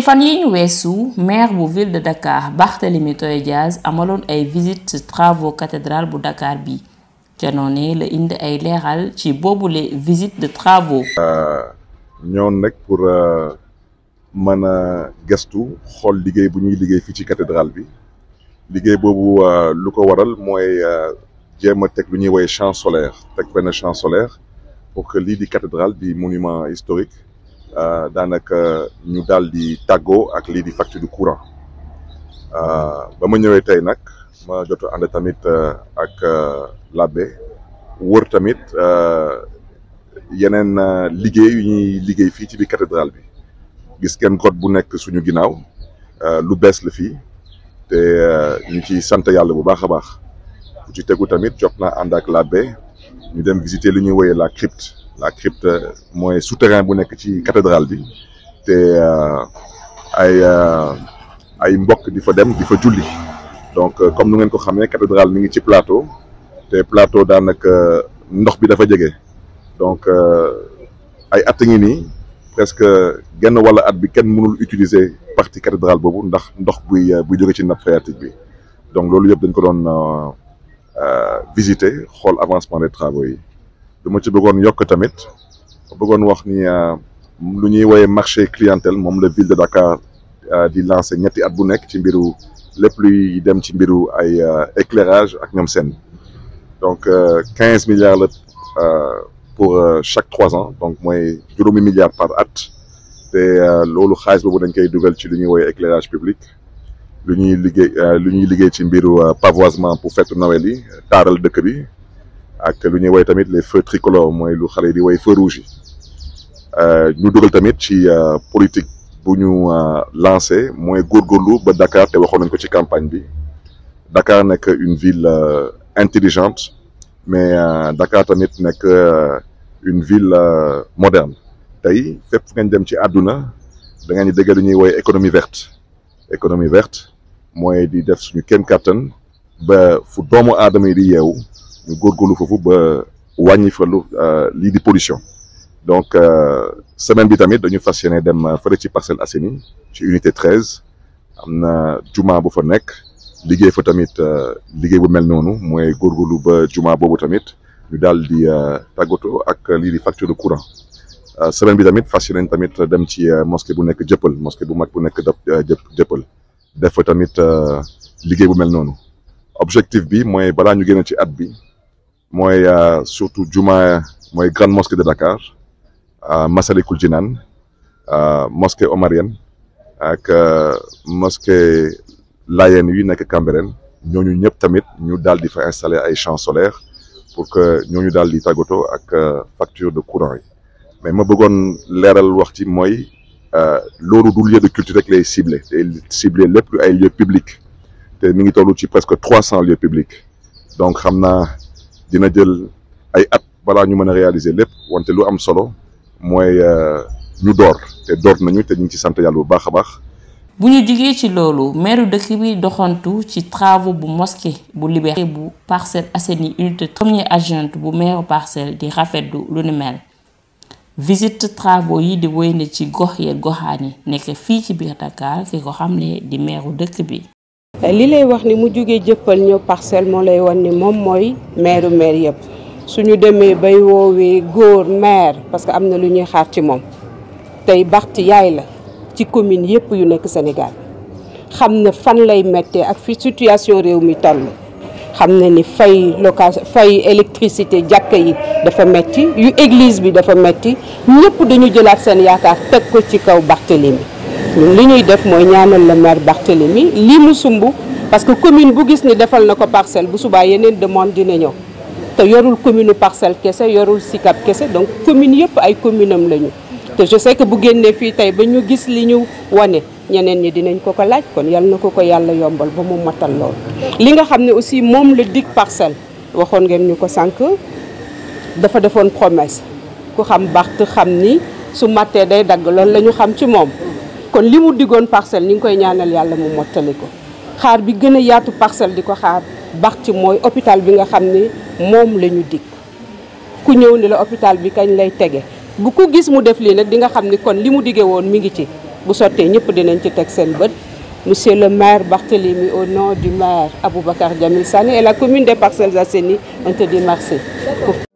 ci fan yi ñu weesu maire bu ville de Dakar Barthélémy Toye Dias amaloon ay visite travaux cathédrale bu Dakar bi ca noonee la indi ay leeral ci boobule visite de travaux. ñoon nag pour mën a gestu xool liggéey bu ñuy liggéey fii ci cathédrale bi liggéey boobu lu ko waral mooy jéem a teg lu ñuy woowee champ solaire teg benn champ solaire pour que lii di cathédrale di monument historique daanaka ñu daal di tàggoo ak lii di facture du courant ba ma ñëwee tey nag ma jot a ànd tamit ak l'abbé wër tamit yeneen liggéey yu ñuy liggéey fii ci biir cathédrale bi gis ngeen grotte bu nekk suñu ginnaaw lu bees la fii te ñu ci sant yàlla bu baax a baax bu ci tegu tamit jot naa ànd ak l'abbé ñu dem visiter li ñuy woyee la crypte la crypte mooy souterrain bu nekk ci cathédrale bi te ay ay mbokk di fa dem di fa julli donc comme nu ngeen ko xamee cathédrale mi ngi ci plateau te plateau daanaka ndox bi dafa jege donc ay at ngi nii presque genn wala at bi kenn mënul utiliser partie cathédrale boobu ndax ndox buy buy jóge ci nappe phréatique bi donc loolu yëpp dañ ko doon visiter xool avancement des travaux yi lu ma ci bëggoon yokk tamit bëggoon wax ni lu ñuy woowee marché clientèle moom la ville de Dakar di lancer ñetti at bu nekk ci mbiru lépp luy dem ci mbiru ay éclairage ak ñoom seen donc quinze milliards la pour chaque trois ans donc mooy juróomi milliards par at te loolu xaalis boobu dañ koy dugal ci lu ñuy woowee éclairage public lu ñuy liggéey lu ñuy liggéey ci mbiru pavoisement pour fête Noël yi taaral dëkk bi ak lu ñuy woy tamit les feux tricolores mooy lu xale yi di woy feux rouge yi ñu dugal tamit ci politique bu ñu lancé mooy góorgóorlu ba Dakar te waxoon nañ ko ci campagne bi Dakar nekk une ville intelligente mais Dakar tamit nekk une ville moderne tey fépp fu ngeen dem ci àdduna da ngeen di dégg lu ñuy woy économie verte économie verte mooy di def suñu kéem kattan ba fu doomu aadama yi di yeewu ñu góorgóorlu foofu ba wàññi fa lu lii di pollution donc semaine bi tamit dañu fas yéene dem fële ci Parcelles Assainies ci unité treize am na juma bu fa nekk liggéey fa tamit liggéey bu mel noonu mooy góorgóorlu ba juma boobu tamit ñu daal di tàggatoo ak lii di facture de courant semaine bi tamit fas yéene tamit dem ci mosquée bu nekk jëppal mosquée bu mag bu nekk jëppal def fa tamit liggéey bu mel noonu objectif bi mooy balaa ñu génn ci at bi mooy surtout juma mooy grande mosquée de Dakar Massalikul Jinaan mosquée omarienne ak mosquée Layène yi nekk Cambérène ñooñu ñëpp tamit ñu daal di fa installer ay champs solaires pour que ñooñu daal di tàggatoo ak facture de courant yi mais ma bëggoon leeral wax ci mooy loolu du lieu de culture rek lay ciblé day ciblé lépp lu ay lieux publics te mi ngi toll ci presque trois cents lieux publics donc xam naa dina jël ay at balaa ñu mën a réaliser lépp wante lu am solo mooy ñu door te door nañu te ñu ngi ci sant yàlla bu baax a baax. bu ñu jugee ci loolu meeru dëkk bi doxantu ci travaux bu mosquée bu Liberté bu Parcelles Assainies unité premier adjointe bu maire Parcelles di rafetlu lu ni mel visite travaux yi di wéy na ci gox yeeg goxaan yi nekk fii ci biir Dakar ki ko xamle di meeru dëkk bi. li lay wax ni mu jógee jëppal ñëw parcelle moo lay wan ni moom mooy maire maire yëpp suñu demee bay woowee góor maire parce que am na lu ñuy xaar ci moom tey Barth yaay la ci commune yëpp yu nekk Sénégal xam na fan lay méttee ak fi situation réew mi toll xam na ni fay location fay électricité jàkka yi dafa metti yu église bi dafa metti ñëpp dañu jëlaat seen yaakaar teg ko ci kaw Barthélémy ñun li ñuy def mooy ñaanal la maire Barthélémy lii mu sumb parce que commune bu gis ni defal na ko parcelle bu subaa yeneen demande dina ñëw te yorul commune parcelle kese yorul Sicap kese donc commune yëpp ay commune am lañu te je sais que bu génnee fii tey ba ñu gis li ñu wane ñeneen ñi dinañ ko ko laaj kon yal na ko ko yàlla yombal ba mu matal lool. li nga xam ne aussi moom la dig parcelle waxoon ngeen ñu ko sànq dafa defoon promesse ku xam Barth xam ni su mattee day dagg loolu la ñu xam ci moom. kon li mu diggoon parcelle ñu ngi koy ñaanal yàlla mu mottali ko xaar bi gën a yaatu parcelle di ko xaar Barth mooy hôpital bi nga xam ne moom la ñu dig ku ñëw ni la hôpital bi kañ lay tege bu ko gis mu def lii nag di nga xam ni kon li mu diggee woon mi ngi ci bu sottee ñëpp dinañ ci teg seen bët monsieur le maire Barthélémy au nom du maire Aboubacar Jamil Sané et la commune des Parcelles Assainies on te dit merci